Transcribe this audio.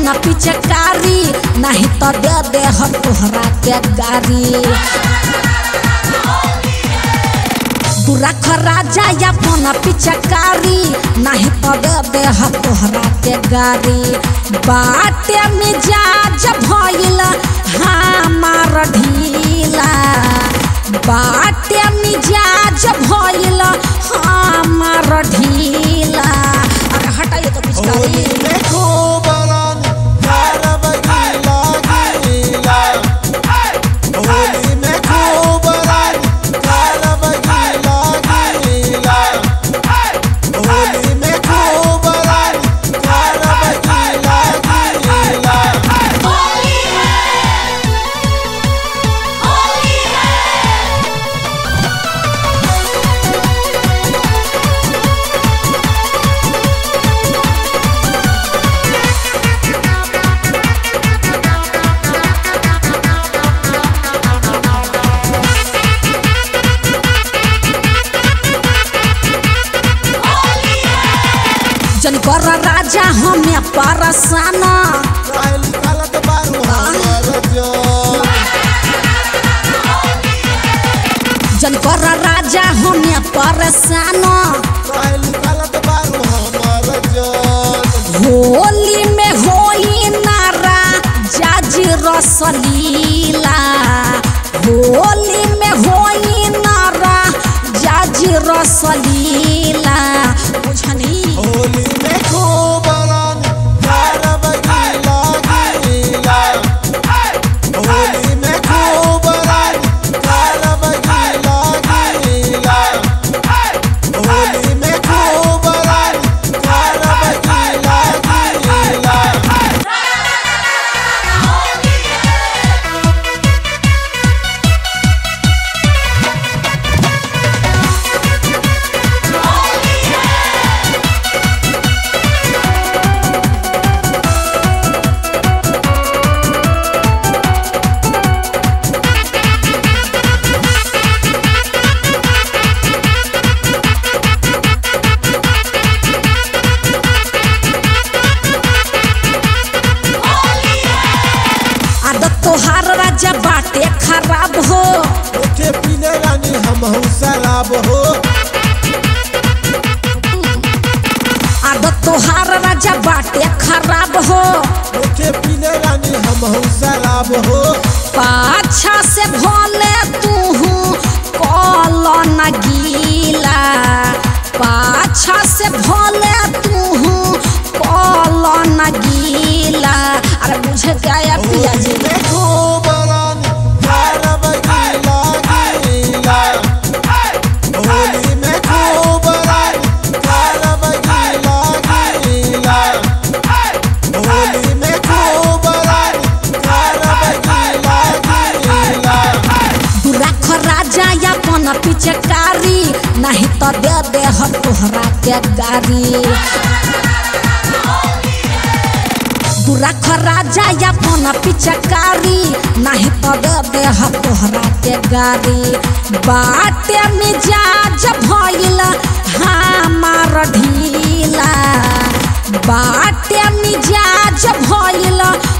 अपन पिचकारी नहीं तो दे दे हम तोहरा के गारी तू रख राजा अपन पिचकारी नहीं तो दे दे हम तोहरा के गारी बाटे मिजाज भइल हमार ढीला बाटे मिजाज भइल हमार ढीला अरे हटाइए तो होली पिचकारी में खूब रानी कारब गीला गीला होली में खूब रानी कारब गीला गीला होली में खूब रानी कारब गीला गीला जन कर राजा हमें परसान काली कालत बारू हमर जो जन कर राजा हमें परसान काली कालत बारू हमर जो होली में होई नारा जाज रसलीला होली में होई नारा जाज रसलीला बुझनी होली में खूब रानी कारब गीला गीला होली में खूब रानी कारब गीला गीला होली में खूब रानी कारब गीला गीला आदत तोहार राजा बाटे खराब हो ओके पीने रानी हम शराब हो आदत तोहार राजा बाटे खराब हो ओके पीने रानी हम शराब हो पाछा से भोले तू कल न गीला पाछा से भोले तू कल न गीला अरे मुझे क्या या पिया जी होली में खूब रानी कारब गीला गीला होली में खूब रानी कारब गीला गीला होली में खूब रानी कारब गीला गीला तू रख राजा अपन पिचकारी नहीं तो दे दे हम तोहरा के गारी तू रख राजा अपन पिचकारी नहीं तो दे दे हम तोहरा के गारी बाटे मिजाज भइल हमार ढीला बाटे मिजाज भइल